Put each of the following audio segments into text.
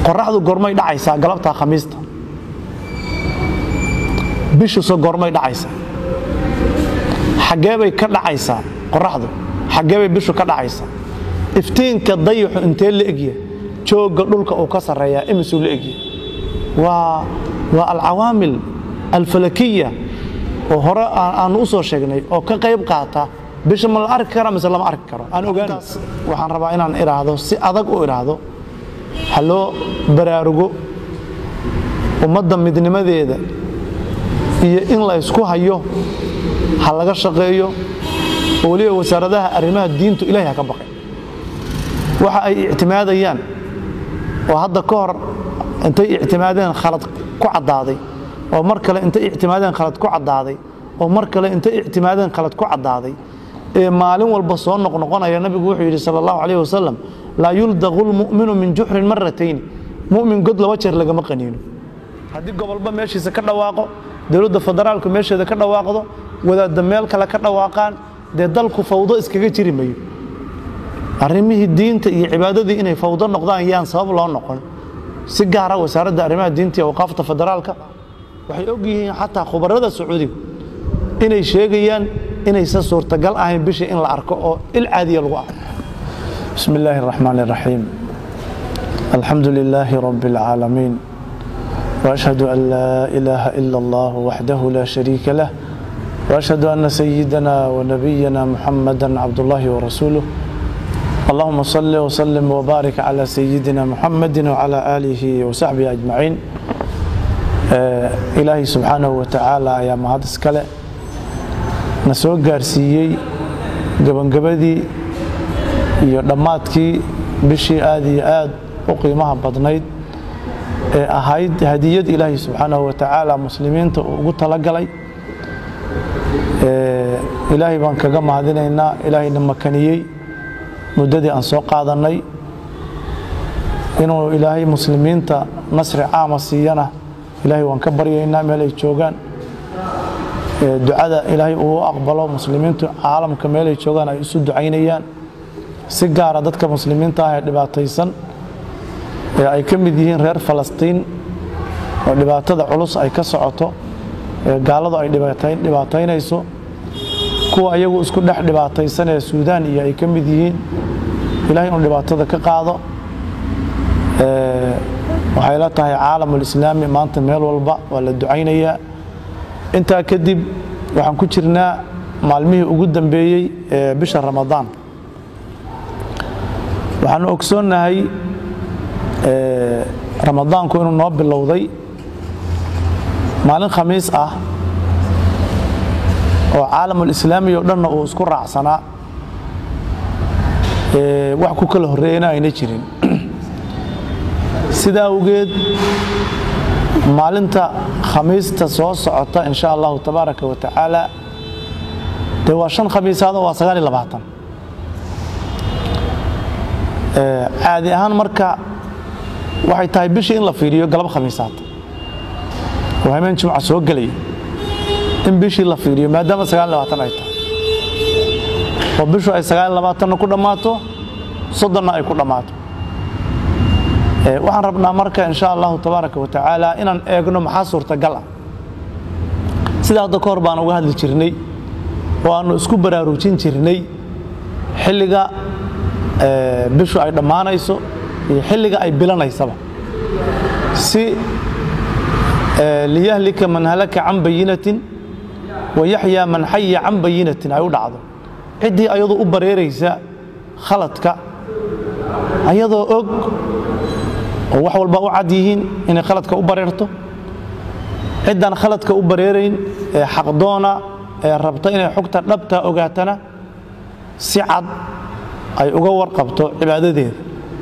qoraxdu gormay dhacaysaa galabtaa khamiista bishuse gormay dhacaysaa xaggee bay ka dhacaysaa qoraxdu xaggee bay bishu ka dhacaysaa iftiinka dayaxu intee la egya joogga dhulka uu ka sarreeyaa imisuu la egya waa waa alcawaamil alfalakiya oo hore aanu u soo sheegnay oo ka qayb qaata bisha ma la arki kara mise lama arki karo aan ogaantaas waxaan rabaa inaan idhaahdo si adag u idhaahdo ha loo baraarugo ummadda midnimadeeda iyo in la ysku hayo ha laga shaqeeyo oo weliba wasaaradaha arrimaha diintu ilahay ha ka baqay waxa ay ictimaadayaan oo hadda ka hor intay ictimaadeen khalad ku caddaaday oo mar kale intay ictimaadeen khalad ku caddaaday oo mar kale intay ictimaadeen khalad ku caddaaday ee maalin walba soo noqnoqonaya nabigu wuxuu yidhi sal allahu calayh wasalam laa yuldaqu lmu'minu min juxrin maratayn mu'min god laba jeer lagama qaniino haddii gobolba meeshiisa ka dhawaaqo dowladda federaalku meesheeda ka dhawaaqdo wadaadda meel kale ka dhawaaqaan dee dalku fawdo iskaga jiri mayo arrimihii diinta iyo cibaadadii inay fawdo noqdaan yaan sabab loo noqon si gaara wasaaradda arrimaha diinta iyo awqaafta federaalka waxay og yihiin xataa khubarada sacuudiga inay sheegayaan inaysan suurtagal ahayn bishii in la arko oo il caadiya lagu arko bismi illaahi araxmaan iraxiim alxamdu lilaahi rabbi alcaalamiin واشهد ان لا اله الا الله وحده لا شريك له واشهد ان سيدنا ونبينا محمدا عبد الله ورسوله اللهم صل وسلم وبارك على سيدنا محمد وعلى اله وصحبه اجمعين ilaahay subxaanahu wa tacaala ayaa mahad iskale na soo gaarsiiyey gebangabadii iyo dhammaadkii bishii aad iyo aad u qiimaha badnayd ee ahayd hadiyad ilaahay subxaanahu wa tacaala muslimiinta uu ugu talagalay ilaahay baan kaga mahadinaynaa ilaahayna makaniyey muddadii aan soo qaadannay inuu ilaahay muslimiinta nasri caama siiyana ilaahay waan ka baryaynaa meel ay joogaan ducada ilaahay uu aqbalo muslimiintu caalamka meel ay joogaan ay isu ducaynayaan si gaara dadka muslimiinta ah ee dhibaataysan ee ay ka mid yihiin reer falastiin oo dhibaatada culus ay ka socoto ee gaaladu ay dhibaataynayso kuwa ayagu isku dhex dhibaataysan ee suudaan iyo ay ka mid yihiin ilahay inuu dhibaatada ka qaado waxay la tahay caalamulislaami maanta meel walba waa la ducaynayaa intaa kadib waxaan ku jirnaa maalmihii ugu dambeeyey ee bisha ramadaan waxaanu ogsoonnahay ramadaanku inuu noo bilowday maalin khamiis ah oo caalamulislaami o dhanna uu isku raacsanaa wax ku kala horreeyana ayna jirin sidaa awgeed maalinta khamiista soo socota in sha allahu tabaaraka wa tacaala dee waa shan khamiisaad oo waa sagaal iyo labaatan caadi ahaan marka waxay tahay bishii in la fiiriyo galab khamiisaad oo hameen jimca soo gelaya in bishii la fiiriyo maadaama sagaal iyo labaatan ay tahay oo bishu ay sagaal iyo labaatanna ku dhammaato soddonna ay ku dhammaato waxaan rabnaa marka in sha allahu tabaaraka wa tacaala inaan eegno maxaa suurtagal ah sida hadda ka hor baan uga hadli jirnay oo aannu isku baraarujin jirnay xilliga bishu ay dhammaanayso iyo xilliga ay bilanaysaba si liyahlika man halaka can bayinatin wa yaxyaa man xaya can bayinatin ay u dhacdo ciddii ayadoo u bareeraysa khaladka ayadoo og oo wax walba u cad yihiin inay khaladka u bareerto ciddaan khaladka u bareerayn ee xaqdoona ee rabta inay xogta dhabta ogaatana si cad ay uga warqabto cibaadadeeda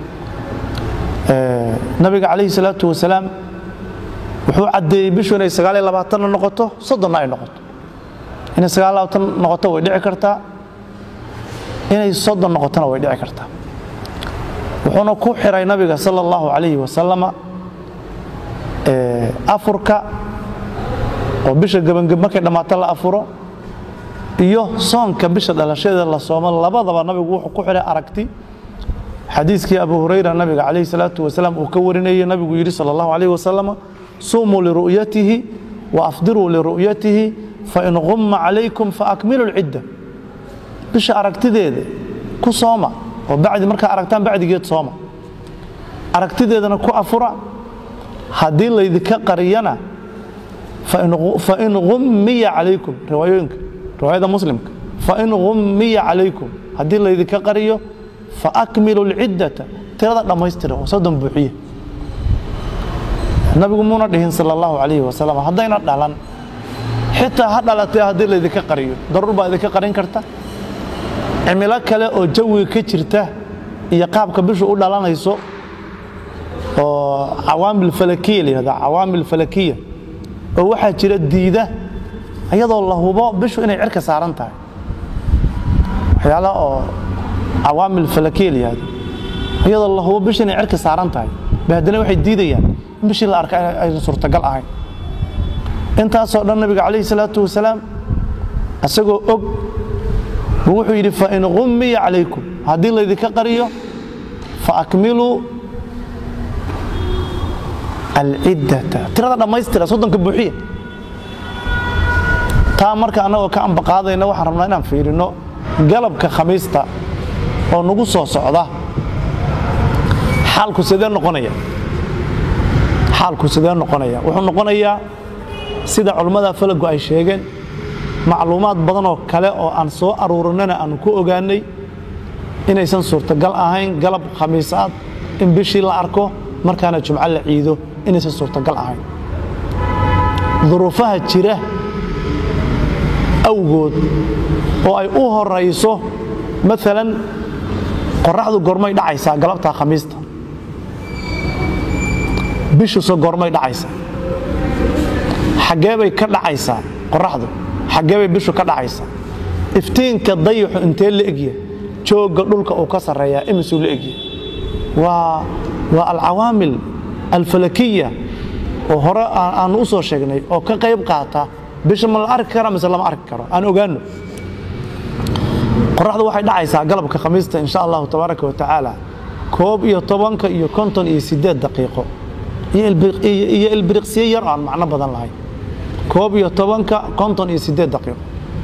nabiga calayhi salaatu wasalaam wuxuu caddeeyey bishu inay sagaal iyo labaatanna noqoto soddonna ay noqoto inay sagaal labaatan noqoto way dhici kartaa inay soddon noqotona way dhici kartaa wuxuuna ku xiray nabiga sala allahu calayhi wasalama afurka oo bisha gebangeb markay dhammaato la afuro iyo soonka bisha dhalashadeeda la soomo labadaba nabigu wuxuu ku xiray aragti xadiiskii abu hurayra nabiga calayhi salaatu wasalaam uu ka warinayay nabigu yidhi sala allahu calayhi wasalam suumuu liru'yatihi wa afdiruu liru'yatihi fain qumma calaykum faakmilu lcidda bisha aragtideeda ku sooma oo bacdi markaa aragtaan bacdigeed sooma aragtideedana ku afura haddii laydinka qariyana fain ummiya calaykum riwaayooyinka riwaayada muslimka fain ummiya calaykum haddii laydinka qariyo faakmilu lciddata tirada dhammaystira oo soddon buuxiye nabigu muuna dhihin sal allahu calayhi wasalam haddayna dhalan xitaa ha dhalatee haddii laydinka qariyo daruur baa idinka qarin karta cimilo kale oo jawiga ka jirta iyo qaabka bishu u dhalanayso oo cawaamil falakiya la yihahda cawaamil falakiya oo waxaa jira diida iyadoo la hubo bishu inay cirka saaran tahay waxyaalaha oo cawaamil falakiya la yihahdo iyadoo la hubo bishu inay cirka saaran tahay ba haddana waxay diidayaan in bishii la arka aysan suurtagal ahayn intaasoo dhan nabiga calayhi salaatu wasalaam isagoo og buu wuxuu yidhi fain ummiya calaykum haddii laydinka qariyo faakmiluu alciddata tirada dhammaystira soddonka buuxiya taa marka annagoo ka ambaqaadayna waxaan rabnaa inaan fiirino galabka khamiista oo nagu soo socda xaalku sidee noqonaya xaalku sidee noqonaya wuxuu noqonayaa sida culummada falagu ay sheegeen macluumaad badan oo kale oo aan soo aruurinana aanu ku ogaanay inaysan suurtagal ahayn galab khamiisaad in bishii la arko markaana jumco la ciido inaysan suurtagal ahayn duruufaha jira awgood oo ay u horayso maalan qoraxdu gormay dhacaysaa galabtaa khamiista bishuse gormay dhacaysaa xaggee bay ka dhacaysaa qoraxdu xaggee bay bishu ka dhacaysaa iftiinka dayaxu intee la egya joogga dhulka uu ka sarreeyaa imisuu la egya waa waa alcawaamil alfalakiya oo hore aanu u soo sheegnay oo ka qayb qaata bisha ma la arki kara mise lama arki karo aan ogaano qoraxdu waxay dhacaysaa galabka khamiista insha allahu tabaaraka wa tacaala koob iyo tobanka iyo konton iyo sideed daqiiqo iyo ilbiriqsiye yar aan macno badan lahayn koob iyo tobanka konton iyo sideed daqiiqo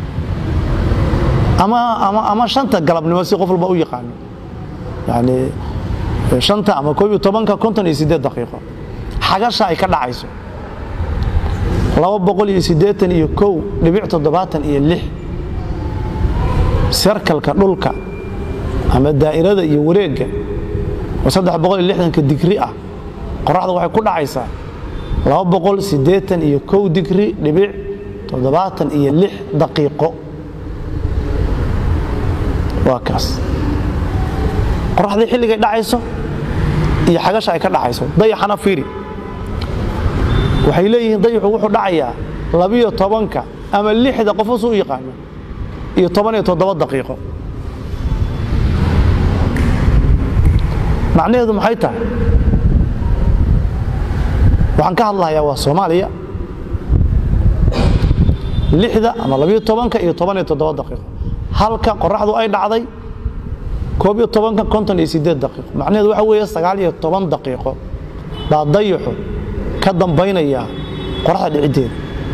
ama ama ama shanta galabnimo si qof walba u yaqaano yani shanta ama koob iyo tobanka konton iyo sideed daqiiqo xagasha ay ka dhacayso laba boqol iyo siddeetan iyo kow dhibic toddobaatan iyo lix serkalka dhulka ama daa'irada iyo wareegga oo saddex boqol iyo lixdanka digri ah qoraxda waxay ku dhacaysaa laba boqol siddeetan iyo kow digri dhibic toddobaatan iyo lix daqiiqo waa kaas qoraxdii xilligay dhacayso iyo xagasha ay ka dhacayso dayaxana fiiri waxay leeyihiin dayaxu wuxuu dhacayaa labiyo tobanka ama lixda qofus u yaqaano iyo toban iyo toddoba daqiiqo macnaheedu maxay tahay waxaan ka hadlahayaa waa soomaaliya lixda ama labiyo tobanka iyo toban iyo toddoba daqiiqo halka qoraxdu ay dhacday koob iyo tobanka konton iyo sideed daqiiqo macnaheedu waxa weeye sagaal iyo toban daqiiqo baa dayaxu ka dambaynaya qoraxda dhiciddeeda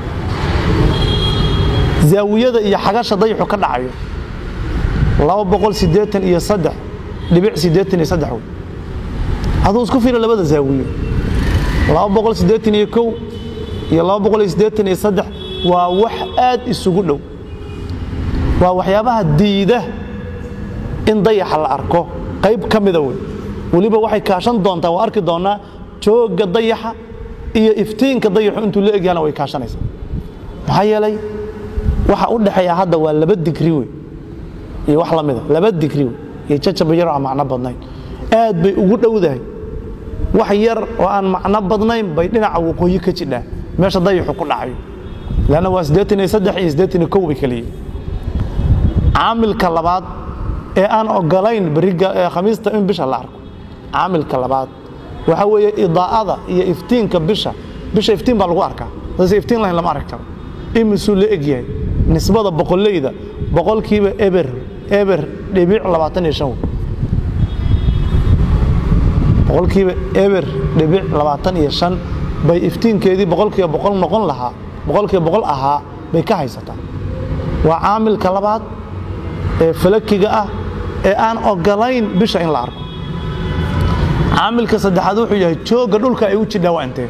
zaawiyada iyo xagasha dayaxu ka dhacayo laba boqol siddeetan iyo saddex dhibic siddeetan iyo saddex wey aduu isku fiira labada zaawiyo laba boqol siddeetan iyo kow iyo laba boqol iyo siddeetan iyo saddex waa wax aad isugu dhow waa waxyaabaha diida in dayaxa la arko qayb ka mida wey weliba waxay kaashan doontaa waa arki doonnaa joogga dayaxa iyo iftiinka dayaxu intuu la egyahana way kaashanaysaa maxaa yeelay waxa u dhexeeya hadda waa laba digri wey iyo wax lamida laba digri wey iyo jajaba yar oo aan macno badnayn aad bay ugu dhowdahay wax yar oo aan macno badnayn bay dhinaca waqooyi ka jidhaa meesha dayaxu ku dhacayo lanna waa siddeetan iyo saddex iyo siddeetan iyo kow bay kaliyiin caamilka labaad ee aan ogolayn beriga khamiista in bisha la arko caamilka labaad waxa weeye idaa'ada iyo iftiinka bisha bisha iftiin baa lagu arkaa dadse iftiin lahayn lama arki karo imisuu la egyahay nisbada boqolleyda boqolkiiba eber eber dhibic labaatan iyo shan boqolkiiba eber dhibic labaatan iyo shan bay iftiinkeedii boqolkiiba boqol noqon lahaa boqolkiiba boqol ahaa bay ka haysataa waa caamilka labaad ee falakiga ah ee aan ogolayn bisha in la arko caamilka saddexaad wuxuu yahay joogga dhulka ay u jidhaa waa intee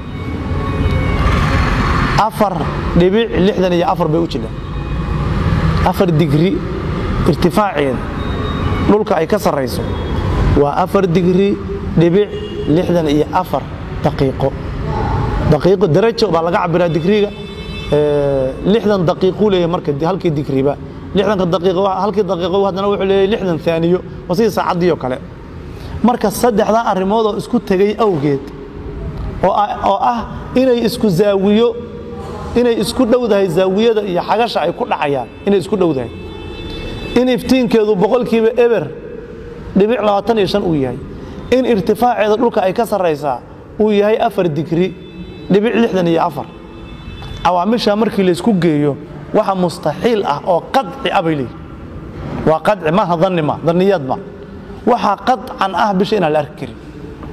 afar dhibic lixdan iyo afar bay u jidhaa afar digri irtifaaceeda dhulka ay ka sarrayso waa afar digri dhibic lixdan iyo afar daqiiqo daqiiqo darajo baa laga cabiraa digriga lixdan daqiiquu leeyahay marka halkii digriba lixdanka daqiiqo halkii daqiiqo haddana wuxuu leeyahay lixdan aaniyo waa sidii saacaddii oo kale marka saddexdaa arrimood oo isku tegay awgeed oo ah inay isku zaawiyo inay isku dhowdahay zaawiyada iyo xagasha ay ku dhacayaan inay isku dhowdahay in iftiinkeedu boqolkiiba eber dhibic labaatan iyo shan uu yahay in irtifaaceeda dhulka ay ka sarraysaa uu yahay afar digri dhibic lixdan iyo afar cawaamishaa markii laysku geeyo waxa mustaxiil ah oo qadci ah bay leeyihi waa qadci maaha danni ma danniyaad ma waxaa qadcan ah bisha inaan la arki karin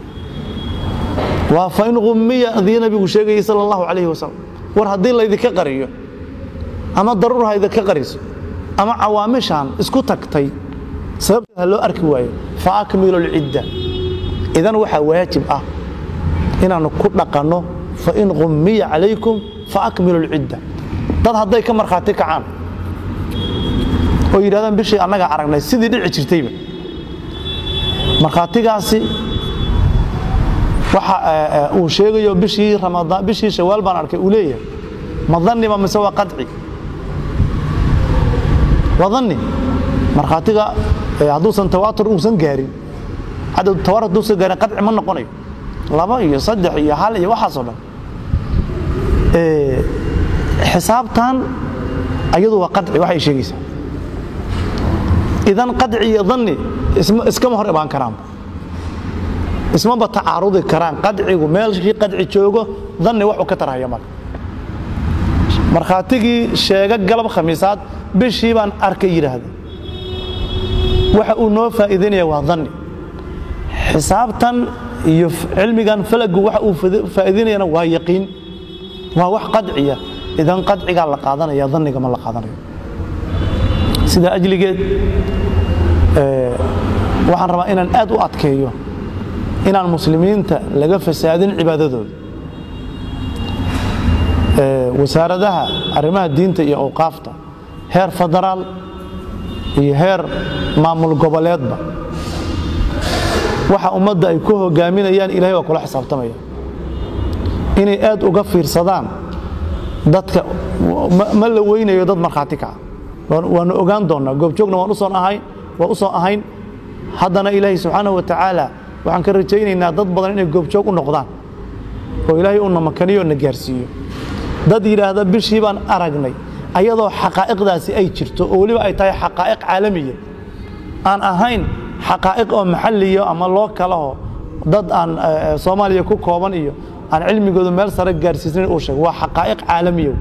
waa fa in hummiya adii nabigu sheegayay sala allahu calayhi wasalam war haddii laydinka qariyo ama daruur ha idinka qariso ama cawaamishaan isku tagtay sababteed ha loo arki waayo fa akmilu lcidda idan waxaa waajib ah inaannu ku dhaqanno fa in hummiya calaykum fa akmilu lcidda dad hadday ka markhaati kacaan oo yidhahdaan bishii annagaa aragnay sidii dhici jirtayba markhaatigaasi waxa uu sheegayo bishii ramadaan bishii shawaal baan arkay uu leeyahay ma danniba mise waa qadci waa danni markhaatiga hadduusan tawaatur uusan gaarin cadad tawaatur hadduusan gaarin qadci ma noqonayo laba iyo saddex iyo hal iyo waxaasoo dhan xisaabtan ayadu waa qadci waxay sheegaysaa idan qadci iyo danni iskama hor imaan karaan ismaba tacaarudi karaan qadcigu meelkii qadci joogo danni waxuu ka tarhaya marka markhaatigii sheega galab khamiisaad bishii baan arkay yidhaahda waxa uu noo faa'iidaynaya waa danni xisaabtan iyo cilmigan falagu waxa uu faa'iidaynayana waa yaqiin waa wax qadciya idan qadcigaa la qaadanaya danniga ma la qaadanayo sidaa ajligeed waxaan rabaa inaan aad u adkeeyo inaan muslimiinta laga fasaadin cibaadadooda wasaaradaha arrimaha diinta iyo awqaafta heer federaal iyo heer maamul goboleedba waxa ummadda ay ku hogaaminayaan ilahay waa kula xisaabtamaya inay aad uga fiirsadaan dadka ma la weynayo dad markhaati kaca waanu ogaan doonnaa goobjoogna waan usoon ahayn waan u soo ahayn haddana ilaahay subxaanahu wa tacaala waxaan ka rajaynaynaa dad badan inay goobjoog u noqdaan oo ilaahay uuna makaniyo na gaarsiiyo dad yidhaahda bishii baan aragnay ayadoo xaqaa'iqdaasi ay jirto oo weliba ay tahay xaqaa'iq caalamiya aan ahayn xaqaa'iq oo maxalliya ama loo kalaho dad aan soomaaliya ku kooban iyo aan cilmigoodu meel sare gaarsiisnayn uu sheego waa xaqaa'iq caalamiya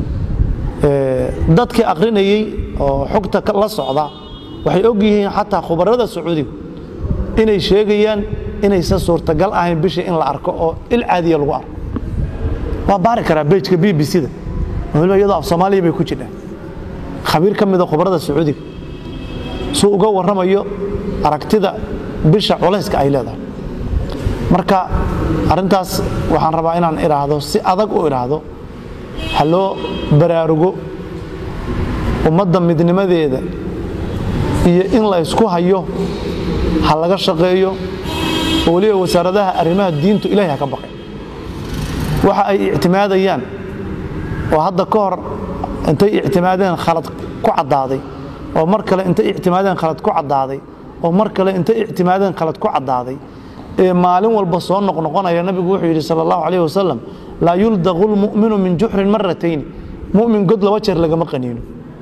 dadkii aqrinayey oo xogta la socda waxay og yihiin xataa khubarada sacuudiga inay sheegayaan inaysan suurtagal ahayn bishii in la arko oo il caadiya lagu arko waa baari karaa bejka b b c-da waliba iyadoo af soomaaliya bay ku jirhaan khabiir ka mida khubarada sacuudiga suu uga warramayo aragtida bisha culayska ay leedahay marka arrintaas waxaan rabaa inaan idhaahdo si adag u idhaahdo ha loo baraarugo ummadda midnimadeeda iyo in la ysku hayo ha laga shaqeeyo oo weliba wasaaradaha arrimaha diintu ilahay ha ka baqay waxa ay ictimaadayaan oo hadda ka hor intay ictimaadeen khalad ku caddaaday oo mar kale intay ictimaadeen khalad ku caddaaday oo mar kale intay ictimaadeen khalad ku caddaaday ee maalin walba soo noqnoqonaya nabigu wuxuu yidhi sal allahu calayh wasalam laa yuldaqu lmu'minu min juxrin maratayni mu'min god laba jeer lagama qaniino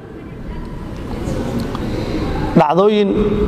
dhacdooyin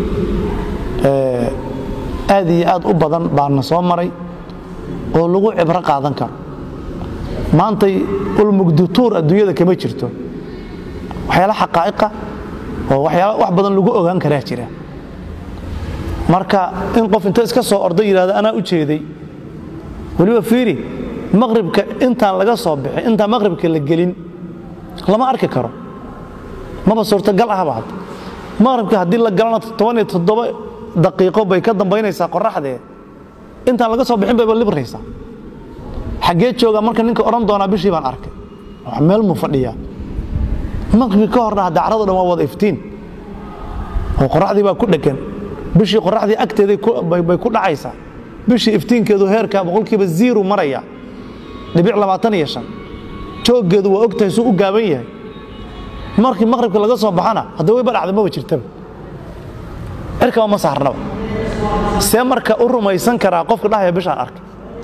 aad iyo aad u badan baana soo maray oo lagu cibro qaadan karo maantay ulmugdutuur adduunyada kama jirto waxyaala xaqaa'iqa oo waxyaala wax badan lagu ogaan karaa jira marka in qof inta iska soo orday yidhahda anaa u jeeday weliba fiiri maqribka intaan laga soo bixin intaan maqribka la gelin lama arki karo maba suurtagal ahba hadda maqribka haddii la galana toban iyo toddoba daqiiqo bay ka dambaynaysaa qoraxdee intaan laga soo bixin bayba libraysaa xaggee joogaa marka ninka odhan doonaa bishii baan arkay wax meel muu fadhiyaa maqribki ka horna hadda carado dhan waa wada iftiin oo qoraxdii baa ku dheggan bishii qoraxdii agteeday bay ku dhacaysaa bishii iftiinkeedu heerka boqolkiiba ziiru maraya dhibic labaatan iyo shan jooggeedu waa ogtahay suu u gaaban yahay markii maqribka laga soo baxana hadda wayba dhacda maba jirtaba cirkaba ma saarnaba see marka u rumaysan karaa qofka dhahaya bishaan arkay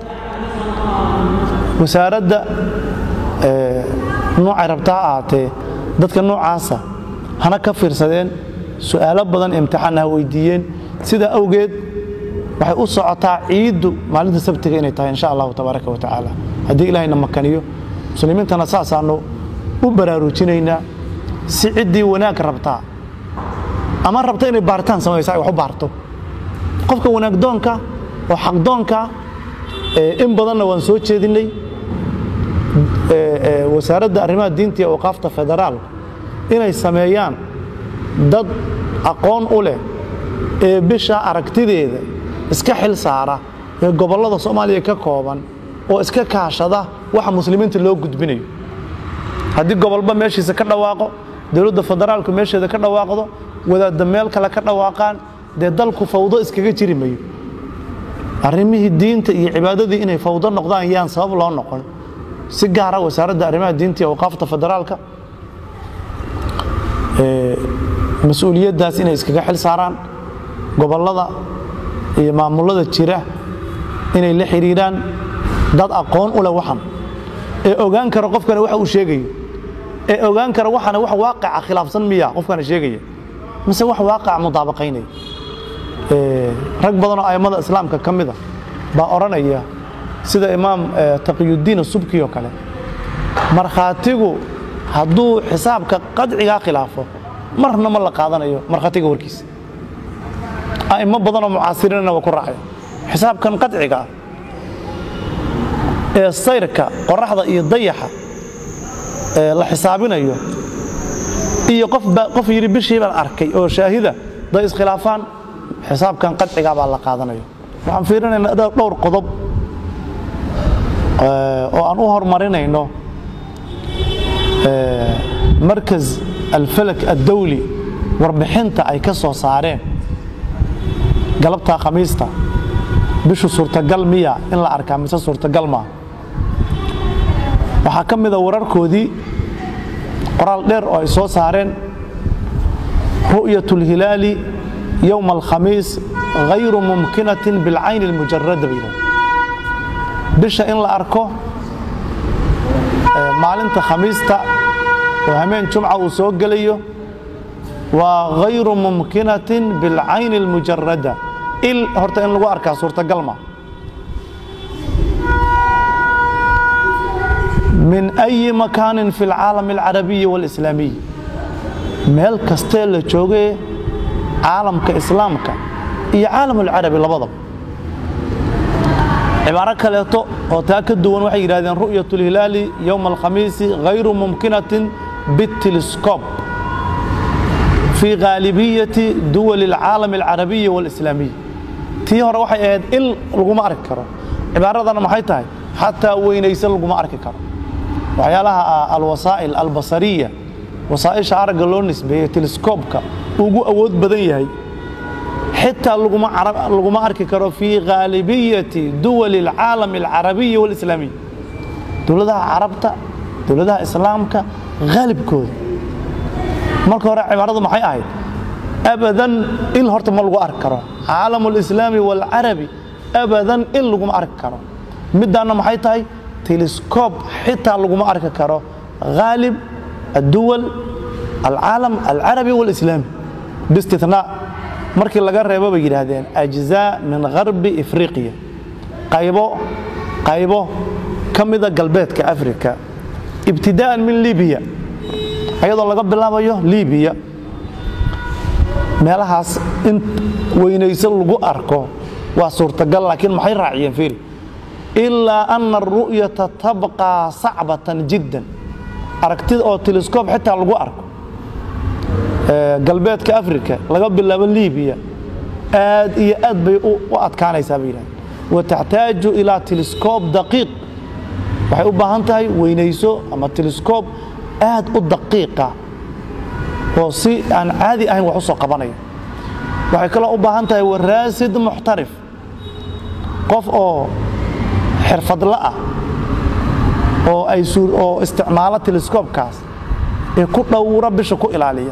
wasaaradda noocay rabtaa ha ahaatee dadka noocaasa hana ka fiirsadeen su'aalo badan imtixaanna ha weydiiyeen sidaa awgeed waxay u socotaa ciiddu maalinta sabtiga inay tahay insha allahu tabaaraka wa tacaala haddii ilaahayna makaniyo muslimiintana saasaannu u baraarujinaynaa si ciddii wanaag rabtaa ama rabta inay baaritaan samaysa ay wax u baarto qofka wanaagdoonka oo xaqdoonka in badanna waan soo jeedinay wasaaradda arrimaha diinta iyo awqaafta federaal inay sameeyaan dad aqoon u leh ee bisha aragtideeda iska xil saara ee gobollada soomaaliya ka kooban oo iska kaashada waxa muslimiinta loo gudbinayo haddii gobolba meeshiisa ka dhawaaqo dowladda federaalku meesheeda ka dhawaaqdo wadaadda meel kale ka dhawaaqaan dee dalku fawdo iskaga jiri mayo arrimihii diinta iyo cibaadadii inay fawdo noqdaan yaan sabab loo noqon si gaara wasaaradda arrimaha diinta iyo awqaafta federaalka mas-uuliyaddaas inay iskaga xil saaraan gobollada iyo maamulada jira inay la xidhiiraan dad aqoon u leh waxan ee ogaan kara qofkana waxa uu sheegayo ee ogaan kara waxana wax waaqaca khilaafsan miya qofkana sheegaya mise wax waaqaca mudaabaqaynaya rag badanoo a'immada islaamka ka mida baa odhanaya sida imaam taqiyuddiin subki oo kale markhaatigu hadduu xisaabka qadcigaa khilaafo marna ma la qaadanayo markhaatiga warkiisa a'immo badanoo mucaasiriinna waa ku raacaya xisaabkan qadciga ah ee sayrka qoraxda iyo dayaxa la xisaabinayo iyo qof yidhi bishii baan arkay oo shaahida day iskhilaafaan xisaabkan qadcigaa baa la qaadanayo waxaan fiirinaynaa dhowr qodob oo aan u horumarinayno markas alfalak addawli warbixinta ay ka soo saareen galabtaa khamiista bishu suurtagal miya in la arkaa mise suurtagal maa waxaa ka mida wararkoodii qoraal dheer oo ay soo saareen ru'yat اlhilaali yowma alkhamiis hayru mumkinatin bilcayni اlmujarada bay yidhahda bisha in la arko maalinta khamiista oo hameen jumca uu soo gelayo waa hayru mumkinatin bilcayni اlmujarada il horta in lagu arkaa suurtagal ma min أyi makaanin fi اlcaalam اlcarabiyi wاlislaamiy meel kastee la joogee caalamka islaamka iyo caalam اlcarabi labadaba cibaaro kaleeto oo taa ka duwan waxay yidhahdeen ru'yaة اlhilaali yowma alkhamiisi hayru mumkinatin bاtelescob fii khaalibiyati duwali اlcaalam اlcarabiyi wاlislaamiy tii hore waxay ahayd il laguma arki karo cibaaradana maxay tahay xataa weynaysan laguma arki karo waxyaalaha alwasaa'il albasariya wasaa'isha aragga loo nisbeeyey teleskoobka ugu awood badan yahay xitaa laguma arki karo fii khaalibiyati duwali اlcaalam اlcarabiyi wاlislaamiy dowladaha carabta dowladaha islaamka haalibkooda marka hore cibaaradu maxay ahayd abadan il horta ma lagu arki karo caalam اlislaami wاlcarabi abadan il laguma arki karo middaanna maxay tahay telescob xitaa laguma arki karo haalib adduwal alcaalam alcarabi wاlislaami biistinaa markii laga reebo bay yidhaahdeen ajzaa min harbi ifriqiya qaybo qaybo ka mida galbeedka africa ibtidaa'an min libiya ayadoo laga bilaabayo libiya meelahaas in weynayso lagu arko waa suurtagal laakiin maxay raaciyeen fiiri ilaa ana aru'yata tabqaa sacbatan jiddan aragtida oo teleskoob xitaa lagu arko galbeedka africa laga bilaabo libiya aad iyo aad bay u adkaanaysaa bay yidhahdeen wataxtaaju ilaa teleskoob daqiiq waxay u baahan tahay weynayso ama teleskoob aad u daqiiqa oo si aan caadi ahayn wax u soo qabanaya waxay kaloo u baahan tahay waraasid muxtarif qof oo xirfadla ah oo ay oo isticmaalo teleskoobkaas ee ku dhowra bisha ku ilaaliya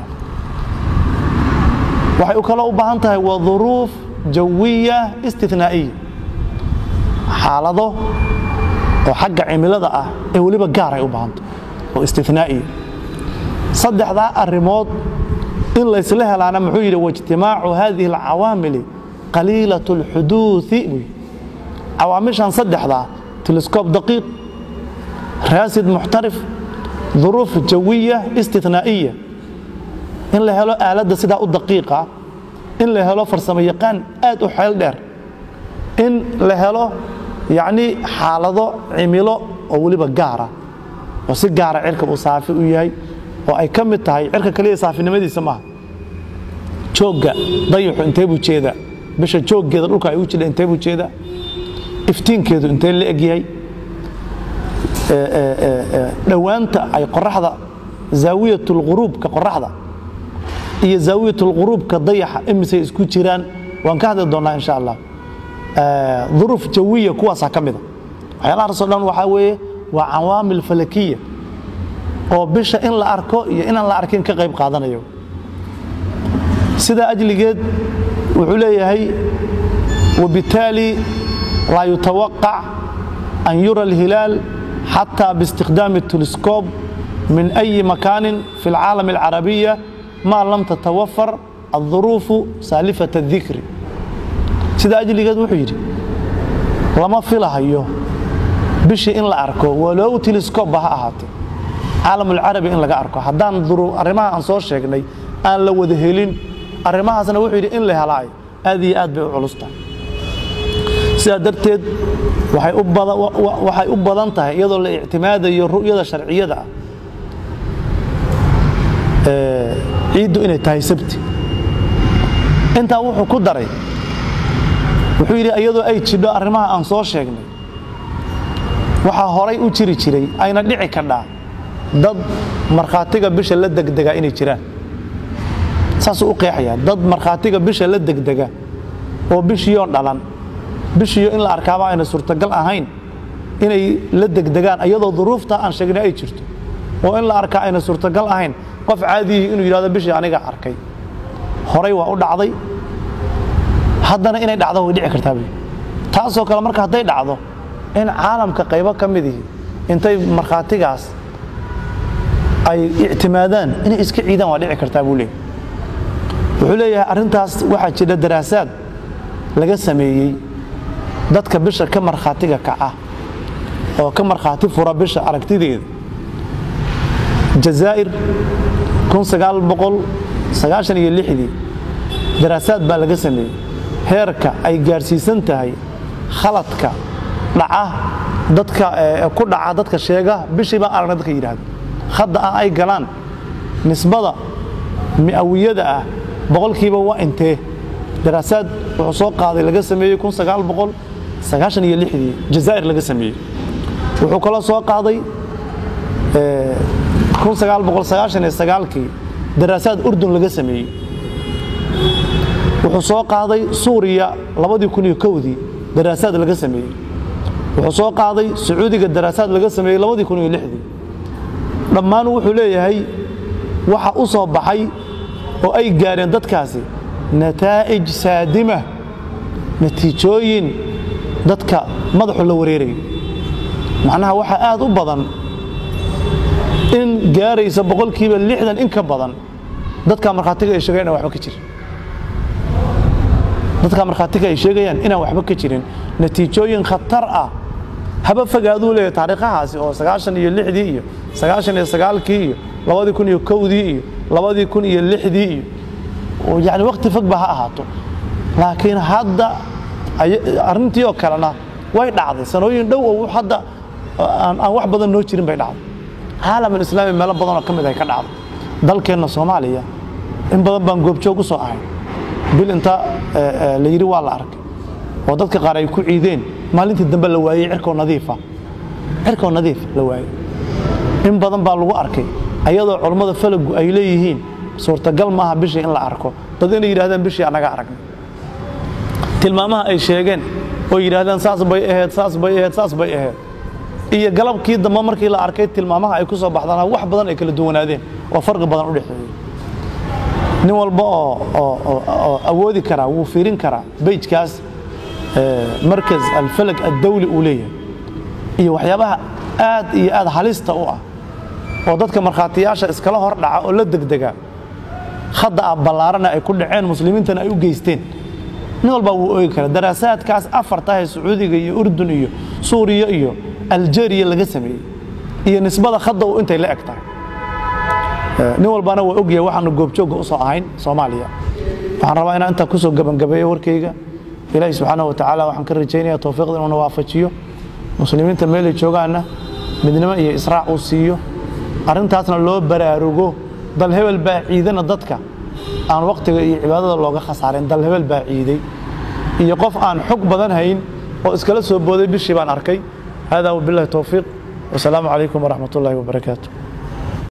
waxay kaloo u baahan tahay wa duruuf jawiya istinaa'iya xaalado oo xagga cimilada ah ee weliba gaaray u baahanta oo istinaa'iya saddexdaa arrimood in laysla helaana muxuu yidhi waijtimaacu hadihi alcawaamili qaliilat اlxuduuثi buu cawaamishan saddexdaa teleskoob daqiiq raasid muxtarif duruuf jawiya istinaa'iya in la helo aaladda sidaa u daqiiqa in la helo farsamo yaqaan aad u xeel dheer in la helo yacnii xaalado cimilo oo weliba gaara oo si gaara cirka uu saafi u yahay oo ay ka mid tahay cirka kaliya saafinimadiisa maaha joogga dayaxu intee buu jeedaa bisha jooggeeda dhulka ay u jidha intee buu jeedaa iftiinkeedu intee la eg yahay dhowaanta ay qoraxda zaawiyatulquruubka qoraxda iyo zaawiyatulquruubka dayaxa imisay isku jiraan waan ka hadli doonnaa insha allah duruuf jawiya kuwaasaa ka mida waxyaalahaasoo dhan waxaa weeye waa cawaamil falakiya oo bisha in la arko iyo inaan la arkin ka qayb qaadanayo sidaa ajligeed wuxuu leeyahay wabitaali laa yutawaqac an yura alhilaal xataa biistikhdaami teleskoob min أyi makaanin fi اlcaalam اlcarabiya maa lam tatawafar الظuruufu saalifaة الdikri sidaa ajligeed wuxuu yidhi lama filahayo bishii in la arko walow teleskooba ha ahaatee caalamulcarabi in laga arko haddaan arrimaha aan soo sheegnay aan la wada helin arrimahaasna wuxuu yidhi in la helaayo aad iyo aad bay u culustahay sidaa darteed waxay u badan tahay iyadoo la ictimaadayo ru'yada sharciyada ah ciiddu inay tahay sabti intaa wuxuu ku daray wuxuu yidhi iyadoo ay jidho arrimaha aan soo sheegnay waxaa horay u jiri jiray ayna dhici kadhaa dad markhaatiga bisha la degdega inay jiraan saasuu u qeexayaa dad markhaatiga bisha la degdega oo bishiyo dhalan bishiyo in la arkaaba ayna suurtagal ahayn inay la degdegaan iyadoo duruufta aan sheegnay ay jirto oo in la arkaa ayna suurtagal ahayn qof caadiyihii inuu yidhahdo bishii aniga arkay horay waa u dhacday haddana inay dhacdo way dhici kartaa buy taasoo kale marka hadday dhacdo in caalamka qaybo ka midihi intay markhaatigaas ay ictimaadaan inay iska ciidaan waa dhici kartaa buu leeyahy wuxuu leeyahay arrintaas waxaa jira daraasaad laga sameeyey dadka bisha ka markhaatiga kaca oo ka markhaati fura bisha aragtideeda jazaa'ir iyo daraasaad baa laga sameeyey heerka ay gaarsiisan tahay khaladka dhaca dadka ku dhaca dadka sheega bishii baan aragna dadka yidhahdo hadda ah ay galaan nisbada mi'awiyada ah boqolkiiba waa intee daraasaad wuxuu soo qaaday laga sameeyey iyo dii jazaa'ir laga sameeyey wuxuu kaloo soo qaaday kii daraasaad urdun laga sameeyey wuxuu soo qaaday suuriya dii daraasaad laga sameeyey wuxuu soo qaaday sacuudiga daraasaad laga sameeyey dii dhammaan wuxuu leeyahay waxa u soo baxay oo ay gaareen dadkaasi nataa'ij saadima natiijooyin dadka madaxu la wareerayo macnaha waxaa aad u badan in gaaraysa boqolkiiba lixdan in ka badan dadka markhaatiga ay sheegayaan inaan waxba ka jirin dadka markhaatiga ay sheegayaan inaan waxba ka jirin natiijooyin khatar ah haba fogaaduu leeyahay taariikhahaasi oo sagaashan iyo lixdii iyo sagaashan iyo sagaalkii iyo labadii kun iyo kowdii iyo labadii kun iyo lixdii iyo yani wakti fog ba ha ahaato laakiin hadda arrintii oo kalena way dhacday sanooyin dhow oo hadda aan wax badan noo jirin bay dhacday caalamul islaami meelo badanoo ka mid ay ka dhacday dalkeenna soomaaliya in badan baan goobjoog u soo ahay bil inta la yidhi waa la arkay oo dadka qaar ay ku ciideen maalintii dambe la waayey cirkoo nadiifa cirkoo nadiif la waayey in badan baa lagu arkay ayadoo culammada falagu ay leeyihiin suurtagal maaha bishii in la arko dad inay yidhahdeen bishii annaga aragnay tilmaamaha ay sheegeen oo yidhaahdeen saas bay ahayd saas bay ahayd saas bay ahayd iyo galabkii dambe markii la arkay tilmaamaha ay ku soo baxdana wax badan ay kala duwanaadeen oo farqi badan u dhexeeyey nin walba oo awoodi karaa wuu fiirin karaa beyjkaas markaz alfalag addawli uu leeyahay iyo waxyaabaha aad iyo aad halista u ah oo dadka markhaatiyaasha iskala hor dhaca oo la degdega hadda ah ballaarana ay ku dhaceen muslimiintana ay u geysteen nin walbaa wuu oogi karaa daraasaadkaas afartahe sacuudiga iyo urdun iyo suuriya iyo aljeriya laga sameeyey iyo nisbada hadda uu intay la eg tahay nin walbana waa ogyahay waxaanu goobjoogga u soo ahayn soomaaliya waxaan rabaa inaan intaa kusoo gebangabeeyo warkayga ilaahi subxaana wa tacaala waxaan ka rajaynaya towfiiqda inuuna waafajiyo muslimiinta meelay joogaanna midnimo iyo israac uu siiyo arrintaasna loo baraarugo dal hebel baa ciidana dadka aan wakhtiga iyo cibaadada looga khasaarayn dal hebel baa ciiday iyo qof aan xog badan hayn oo iskala soo booday bishii baan arkay hada wabillahi towfiiq wasalaamu calaykum waraxmat ullaahi wabarakaatu